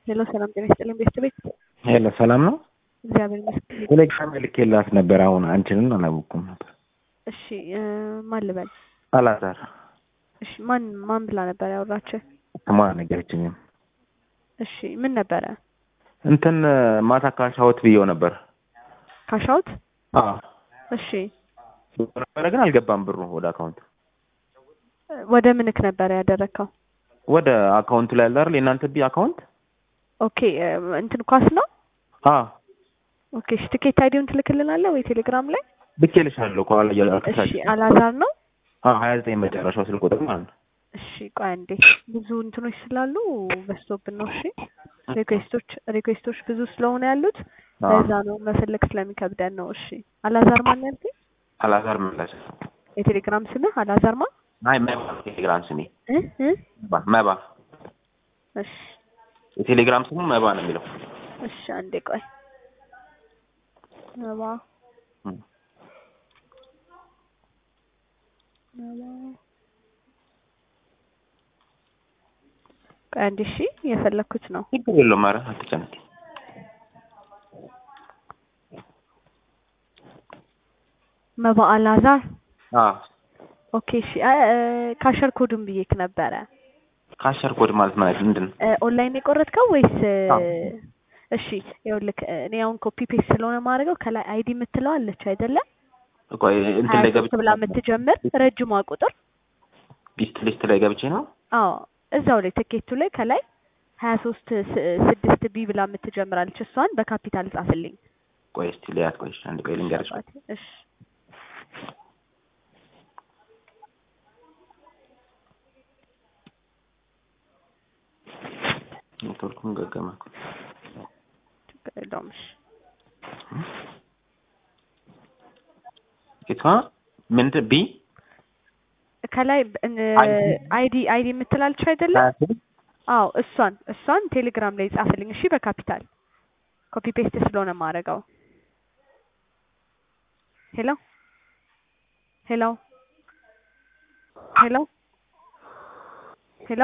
ሄሎ ሰላም ጤና ይስጥልኝ ቤተሰቤት ሄሎ ሰላም ነው። እግዚአብሔር ይመስገን። ቴሌግራም ልኬላት ነበር። አሁን አንቺንን አላወኩም ነበር። እሺ እ ማን ልበል? አላዛር እሺ ማን ማን ብላ ነበር ያወራችህ? ስሟ ነገረችኝም። እሺ ምን ነበረ? እንትን ማታ ካሻውት ብየው ነበር። ካሻውት አዎ እሺ ነበረ ግን አልገባም ብሩ ወደ አካውንት ወደ ምንክ ነበረ ያደረግከው? ወደ አካውንቱ ላይ ያለ አይደል የእናንተ ቢ አካውንት ኦኬ እ እንትን ኳስ ነው? አ ኦኬ እሺ ትኬት አይዲውን ትልክልናለህ ወይ ቴሌግራም ላይ? ልኬልሻለሁ ከኋላ እሺ እያልኩሽ አላዛር ነው? አ 29 መጨረሻው ስልክ ቁጥር ማለት ነው። እሺ ቆይ አንዴ ብዙ እንትኖች ስላሉ በዝቶብን ነው። እሺ ሪኩዌስቶች ሪኩዌስቶች ብዙ ስለሆነ ያሉት አዎ። ለዛ ነው መፈለግ ስለሚከብደን ነው። እሺ አላዛር ማን ያልከኝ? አላዛር መለሰ። የቴሌግራም ስምህ አላዛር ማ? አይ መባ ቴሌግራም ስሜ እ እ መባ መባ እሺ የቴሌግራም ስሙ መባ ነው የሚለው። እሺ አንዴ ቆይ ነባ እም። ነባ ቆይ አንዴ እሺ የፈለኩት ነው። ችግር የለውም። ኧረ አትጨነቂ። መባ አላዛር አ ኦኬ እሺ አ- እ ካሸር ኮዱን ብዬክ ነበረ ካሸር ኮድ ማለት ማለት ምንድን ነው? እ ኦንላይን የቆረጥከው ወይስ እ አዎ። እሺ ይኸውልህ እኔ አሁን ኮፒ ፔስት ስለሆነ ማድረገው ከላይ አይዲ የምትለው አለች አይደለ? ቆይ እንትን ሀያ ላይ ሶስት ገብቼ ብላ የምትጀምር ረጅሟ ቁጥር ሊስት ሊስት ላይ ገብቼ ነው። አዎ እዛው ላይ ትኬቱ ላይ ከላይ ሀያ ሶስት ስድስት ቢ ብላ የምትጀምራለች እሷን በካፒታል ጻፍልኝ። ቆይ እስቲ ልያት። ቆይ እሺ፣ አንድ ቆይ ልንገርሽ። እሺ ኔትወርኩም ገገመ። ችግር የለውም። እሺ ጌቷ ምንድን ቢ ከላይ አይዲ አይዲ የምትላለች አይደለ? አዎ እሷን እሷን ቴሌግራም ላይ ጻፍልኝ። እሺ በካፒታል ኮፒ ፔስት ስለሆነ ማድረገው። ሄሎ ሄሎ ሄሎ ሄሎ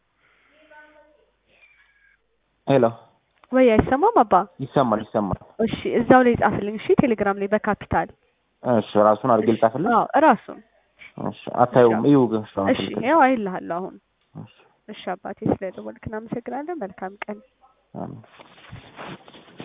ሄሎ ወይ አይሰማም አባ? ይሰማል ይሰማል። እሺ እዛው ላይ ጻፍልኝ። እሺ ቴሌግራም ላይ በካፒታል እሺ ራሱን አድርጌ ልጻፍልህ። አዎ እራሱን እሺ አታየውም? እዩ ግን እሱ አሁን እሺ ስልክ ያው አይልሃለሁ አሁን። እሺ እሺ አባቴ ስለደወልክ እናመሰግናለን። መልካም ቀን። አሜን።